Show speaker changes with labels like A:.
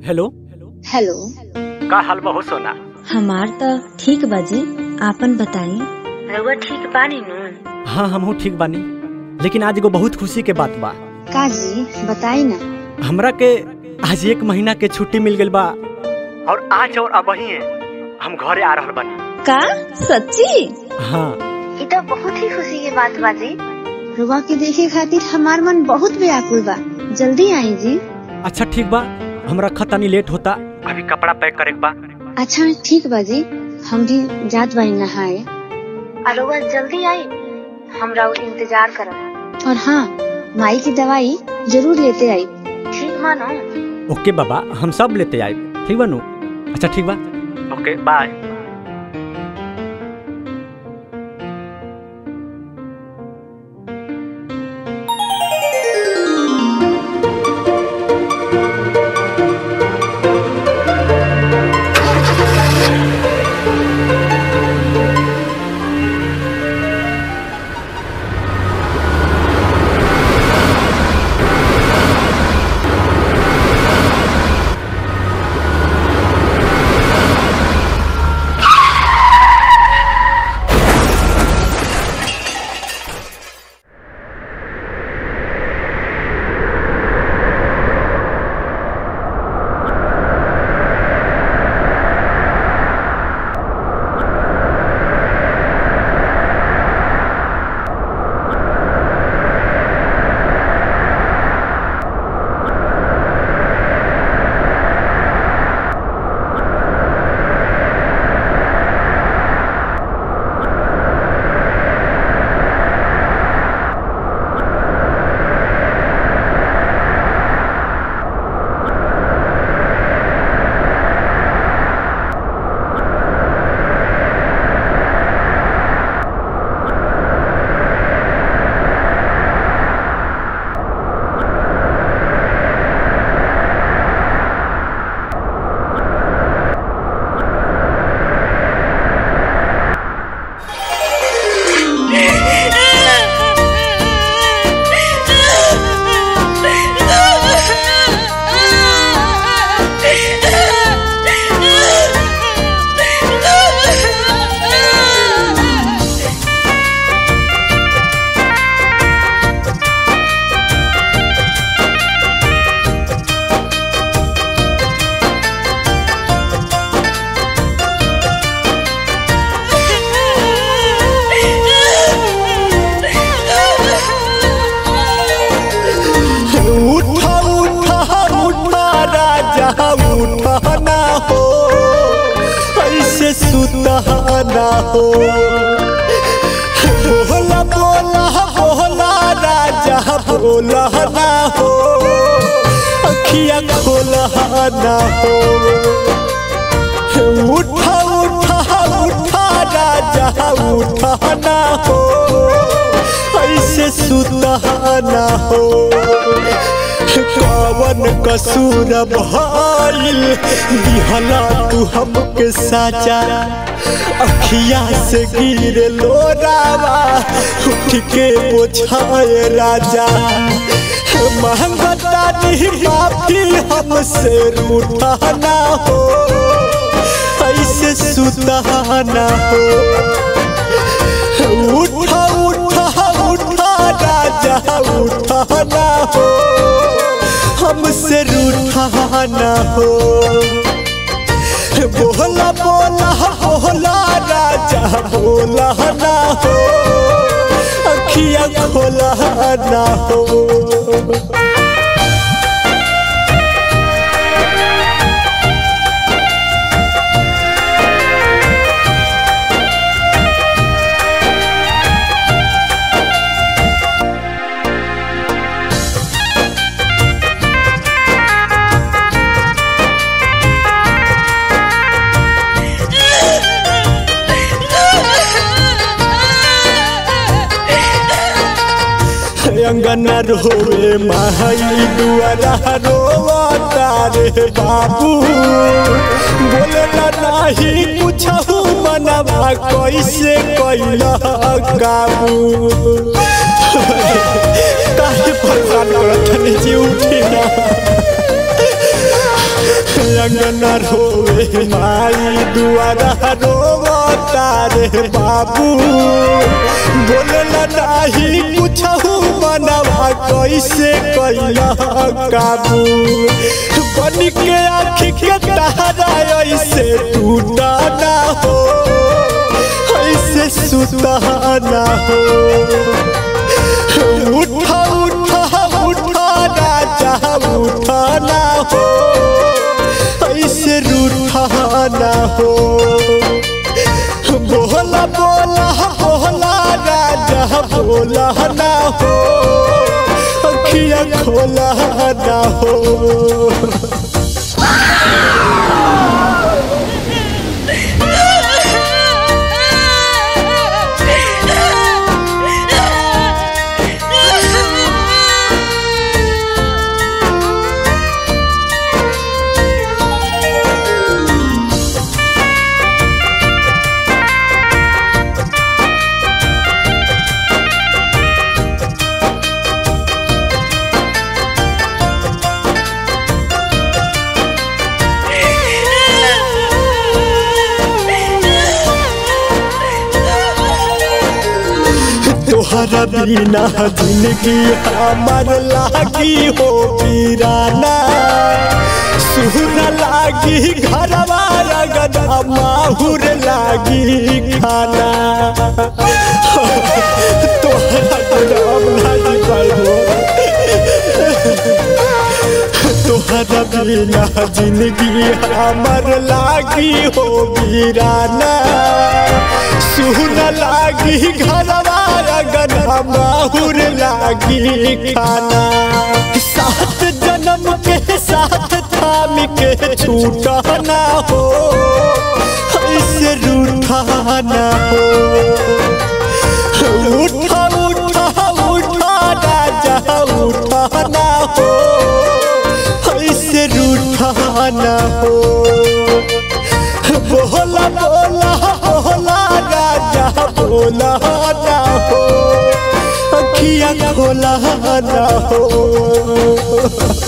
A: hello
B: hello
A: का हाल बा हो सोना
B: हमार त ठीक बाजी आपन बताई रउआ ठीक बानी नु
A: हाँ हमहू ठीक बानी लेकिन आज एगो बहुत खुशी के बात बा
B: का जी बताई ना
A: हमरा के आज एक महीना के छुट्टी मिल गइल बा और आज और अब ही हम घरे आ रहल बानी
B: का सच्ची
A: हाँ
B: ये तो बहुत ही खुशी के बात बाजी रुआ के देखे खातिर हमार मन बहुत व्याकुल बा जल्दी आई जी
A: अच्छा ठीक बा हमरा खतानी लेट होता अभी कपड़ा पैक करे के बा
B: अच्छा ठीक बाजी हम भी जात बानी नहाए और रुआ जल्दी आई हम राउर इंतजार करब और हाँ माई की दवाई जरूर लेते आई ठीक मानो
A: ओके बाबा हम सब लेते आए ठीक बा नु अच्छा ठीक बा ओके बाय
C: उठा उठा उठा राजा उठा ना हो ऐसे सुता ना हो बोला बोला बोला राजा बोला ना हो अखिया खोला ना हो उठा उठा उठा राजा उठा ना हो ऐसे सुता ना हो कवन कसूर भइल दिहला तू हमके साजा अखिया से गिर लोरावा उठ के पोछाए राजा महंगता नहीं माफी हमसे रूठा ना हो ऐसे सुता ना हो उठा उठा उठा राजा उठा ना हो हमसे रूठा ना हो बोला बोला बोला राजा बोला ना हो अखिया खोला ना हो अंगना रोवे माई दुआरा रोवा तारे बाबू बोले नाही कुछ मनवा कैसे कैला काबू काहे परेशान करत जी उठी ना अंगना रोवे माई दुआरा रोवता रे बाबू बोलला नाही कुछहु मनवा कैसे कैला काबू बन के आँख के तारा ऐसे टूटा ना हो ऐसे सुता ना हो उठा उठा उठा राजा उठा ना हो ऐसे रूठा ना हो बोला बोला बोला राजा बोला ना हो अखिया खोला ना हो तोहरा बिना जिंदगी हमार लागी हो पीराना सुन लागी घरवा रगदा माहुर लागी खाना तोहरा नाम नहीं पाइबो तोहरा बिना जिंदगी हमार लागी हो वीराना सुन लागी घरवा गना माहुर लागी खाना सात जन्म के साथ थाम के छूटा ना हो ऐसे रूठा ना हो उठा उठा उठा राजा उठा ना हो ऐसे रूठा ना हो बोला बोला बोला राजा बोला ना हो अखिया खोला ना हो